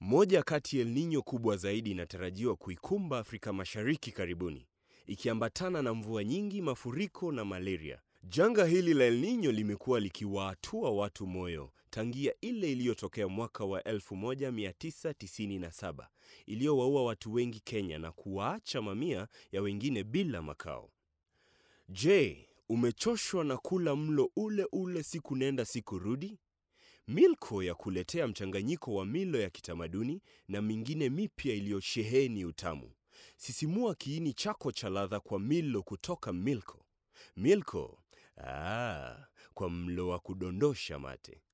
Moja kati ya El Nino kubwa zaidi inatarajiwa kuikumba Afrika Mashariki karibuni, ikiambatana na mvua nyingi, mafuriko na malaria. Janga hili la El Nino limekuwa likiwaatua watu moyo tangia ile iliyotokea mwaka wa 1997 iliyowaua watu wengi Kenya na kuwaacha mamia ya wengine bila makao. Je, umechoshwa na kula mlo ule ule siku nenda siku rudi? Milko ya kuletea mchanganyiko wa milo ya kitamaduni na mingine mipya iliyosheheni utamu. Sisimua kiini chako cha ladha kwa milo kutoka Milko. Milko, ah, kwa mlo wa kudondosha mate.